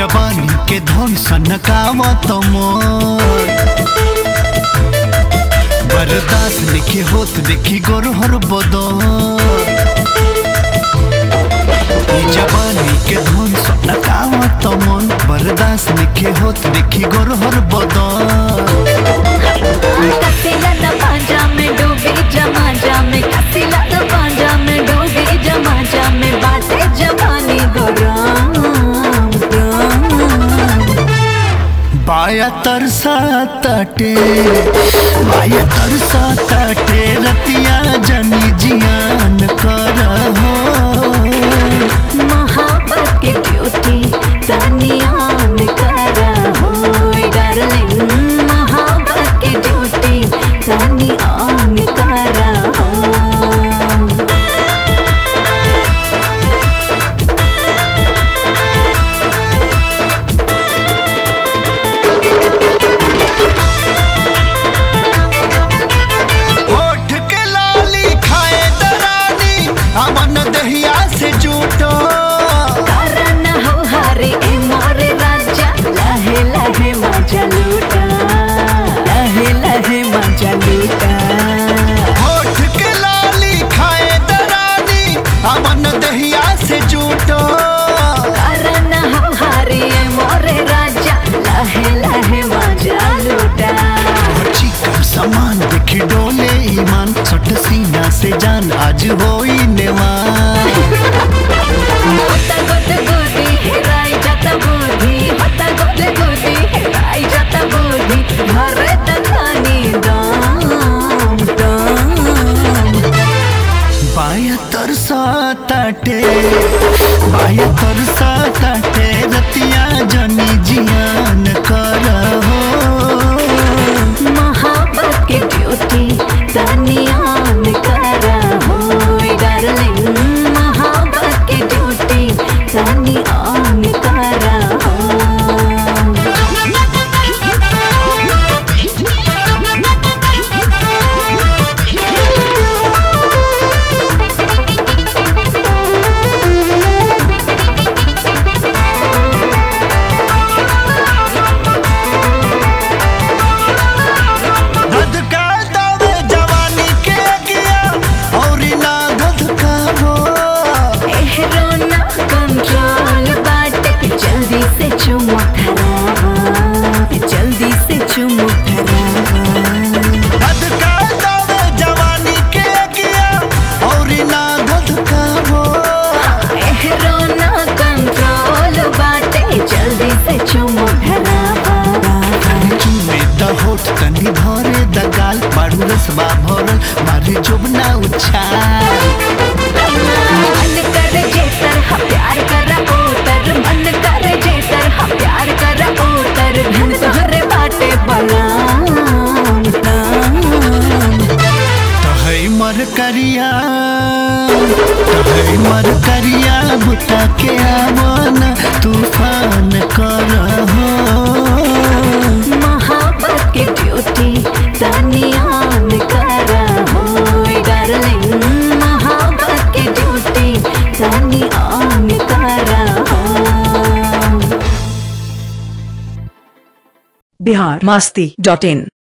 जवानी के धन सनकावत मोर बर्दाश्त लिखे होत देखी गोरहर बदर ई जवानी के धन सनकावत मन बर्दाश्त लिखे होत देखी गोरहर बदर कसिला न पांजा में डूबी जमा जा में कसिला न पांजा में डूबी जमा जा में बातें जवानी गरम गरम बाया तरसा ताटे बाया तरसा ताटे रतिया जनी जियान कर हो मोहब्बत की ड्यूटी तनियान करा हो डार्लिंग मोहब्बत की ड्यूटी तनियान करा हो होठ के लाली खाए दरानी अमन दहिया से जूटो कारण हो हरे ए मोरे राजा लहे लहे मजा लूटा लहे लहे मजा लूटा होठ के लाली खाए दरानी अमन दहिया से जूटो कारण हो हरे ए मोरे राजा लहे लहे मजा लूटा चिकन सामान देखी डोले ईमान सट सीना से जान आज होई नेवान होता गोद गोदी हेराई जाता बुद्धि होता गोद गोदी हेराई जाता बुद्धि घरे तखानी दाम दाम बाया तरसा ताटे बाया तरसा ताटे रतिया जनी जियान कर हो मोहब्बत की ड्यूटी तनियान करा हो डार्लिंग मोहब्बत की ड्यूटी तनियान करा हो धधका दौड़े जवानी के गिया और ना धधका हो एहरोना कंट्रोल बाटे जल्दी से चुमो धरावा जल्दी से चुमो धरावा धधका दौड़े जवानी के गिया और ना धधका हो एहरोना कंट्रोल बाटे जल्दी से चुमो धरावा चूमे द होठ तनी भरे द गाल बारू रसबा भरल मारे जोबना उछाल मन कर जेतर हा प्यार कर ओतर मन कर जेतर हा प्यार कर ओतर धन तोहरे बाटे बलाम ताम तहै मर करिया तहै मर करिया बुता के आवन तूफान कर हो मोहब्बत की ड्यूटी तनियान करा हो डार्लिंग मोहब्बत की ड्यूटी तनियान करा हो बिहार मास्ती डॉट इन